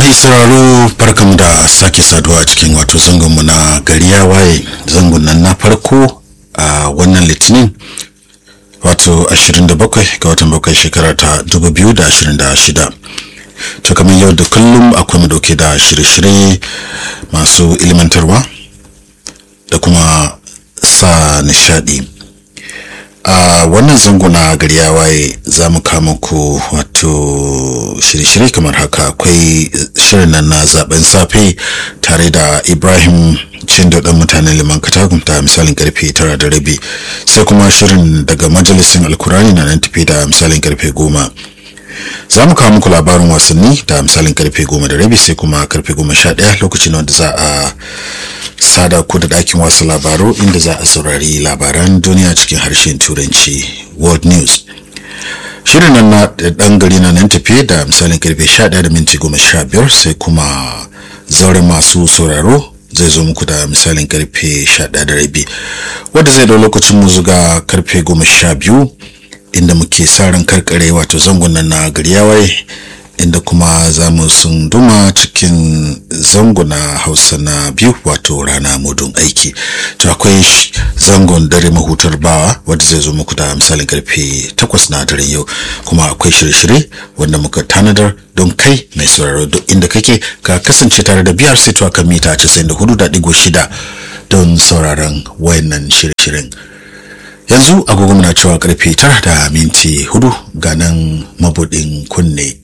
mai sauraro barkamu da sake saduwa a cikin wato zangonmu na gari ya waye zangon nan na farko a wannan litinin wato 27 ga watan bakwai shekara ta 2026 to kamar yau da kullum akwai mu dauke da shirye-shirye masu ilimantarwa da kuma sa nishadi a wannan zango na gari ya waye za mu kama ku wato shirye-shirye kamar haka akwai shirin nan na zaben safe tare da ibrahim cindo dan mutanen liman katagun ta misalin karfe tara da rabi sai kuma shirin daga majalisin alkurani na nan tafi da misalin karfe goma za mu kawo muku labarin wasanni da misalin karfe goma da rabi sai kuma karfe goma sha ɗaya lokacin wanda za a sada ku da ɗakin wasu labaru inda za a saurari labaran duniya cikin harshen turanci world news shirin nan na ɗan gari na nan tafiye da misalin karfe sha ɗaya da minti goma sha biyar sai kuma zauren masu sauraro zai zo muku da misalin karfe sha ɗaya da rabi wadda zai dau lokacin mu zuga karfe goma sha biyu inda muke sa ran karkare wato zangon nan na gari yawai inda kuma za mu sunduma cikin zango na hausa na biyu wato rana mudun aiki to akwai zangon dare mahutar bawa wadda zai zo muku da misalin karfe takwas na daren yau kuma akwai shirye-shirye wanda muka tanadar don kai mai sauraro duk inda kake ka kasance tare da biyar sai kan mita 94.6 don sauraron wayannan shirye-shiryen yanzu agogo muna cewa karfe tara da minti hudu ga nan mabudin kunne